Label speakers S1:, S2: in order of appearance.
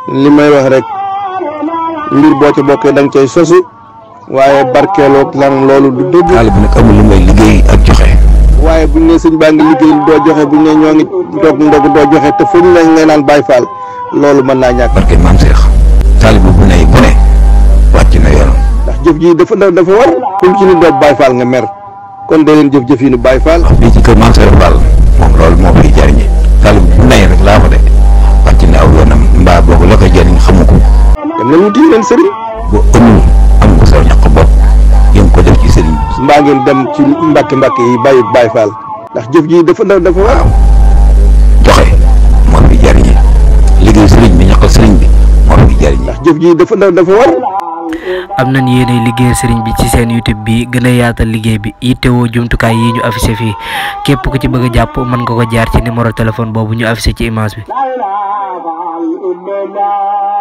S1: li may wax rek mbir boo ca bokkee da nga cay sosu waaye barkeeloog lan loolu du dëgg
S2: taalibe nag amul lu may liggéey ak joxe
S1: waaye buñ ne sëñ baa ngi liggéey doo joxe buñ ne ñoo ngi toog ndog doo joxe te fuñ ne ngay naan Baay Faal loolu mën naa ñàkk
S2: barke maam Seex taalibe bu ne bu ne wàcc na yoonam
S1: ndax jëf ji dafa dafa war kum ci ni doo Baay Faal nga mer kon dee leen jëf jëf yi nu Baay Faal
S2: wax bii ci kër maam Seex Fall moom loolu moo fiy jariñe taalibe bu ne rek laa fa de wàcc na aw yoonam mbaa boobu la koy jariñ xamu ko
S1: dem na wuti yeneen sëriñ
S2: boo amul am ko sa ñaq bopp yëm ko def ci sëriñ bi
S1: mbaa ngeen dem ci mbàkke mbàkke yi bàyyi Baay Faal ndax jëf ji dafa dafa war
S2: joxe moo fi jariñe liggéey sëriñ bi ñaqal sëriñ bi moo fi jariñe
S1: ndax jëf ji dafa dafa war
S3: am nañ yéene liggéeyal sëriñ bi ci seen YouTube bi gën a yaatal liggéey bi yittewoo jumtukaay yi ñu affiché fii képp ku ci bëgg a jàpp mën nga ko jaar ci numéro téléphone boobu ñu affiché ci image bi
S4: la ilaha illallah